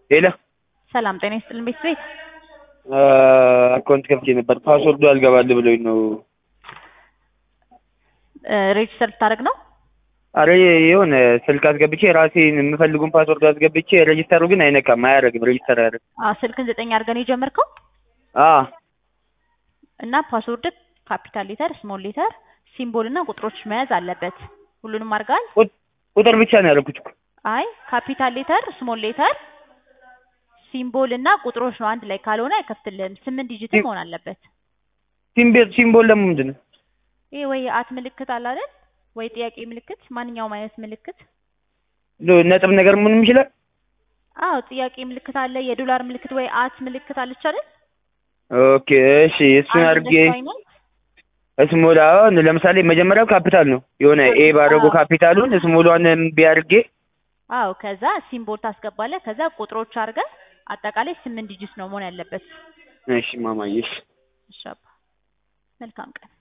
ሄሎ ሰላም ጤና ይስጥልን ቤተሰቤት አካውንት ከፍቼ ነበር ፓስወርዱ አልገባል ብሎኝ ነው። ሬጅስተር ልታደርግ ነው? አረ የሆነ ስልክ አስገብቼ ራሴን የምፈልጉን ፓስወርድ አስገብቼ ሬጅስተሩ ግን አይነካም፣ አያደርግም። ሬጅስተር አያደርግም። አዎ ስልክን ዘጠኝ አድርገን የጀመርከው አ እና ፓስወርድ ካፒታል ሌተር፣ ስሞል ሌተር፣ ሲምቦል እና ቁጥሮች መያዝ አለበት። ሁሉንም አድርገሃል? ቁጥር ብቻ ነው ያደረኩት እኮ። አይ ካፒታል ሌተር፣ ስሞል ሌተር፣ ሲምቦል እና ቁጥሮች ነው። አንድ ላይ ካልሆነ አይከፍትልህም። ስምንት ዲጂት መሆን አለበት። ሲምቦል ሲምቦል ደግሞ ምንድን ነው? ይሄ ወይ የአት ምልክት አለ አይደል? ወይ ጥያቄ ምልክት፣ ማንኛውም አይነት ምልክት። ነጥብ ነገር ምንም ይችላል። አዎ ጥያቄ ምልክት አለ፣ የዶላር ምልክት ወይ አት ምልክት አለች አይደል? ኦኬ እሺ፣ እሱን አንድ አድርጌ እንደሱ አይነት ስሞል አሁን ለምሳሌ መጀመሪያው ካፒታል ነው የሆነ ኤ ባደረጉ ካፒታሉን ስሞሏን እምቢ አድርጌ አዎ ከዛ ሲምቦል ታስገባለህ። ከዛ ቁጥሮች አድርገህ አጠቃላይ ስምንት ዲጂት ነው መሆን ያለበት። እሺ ማማዬ እሺ እሺ አባ መልካም ቀን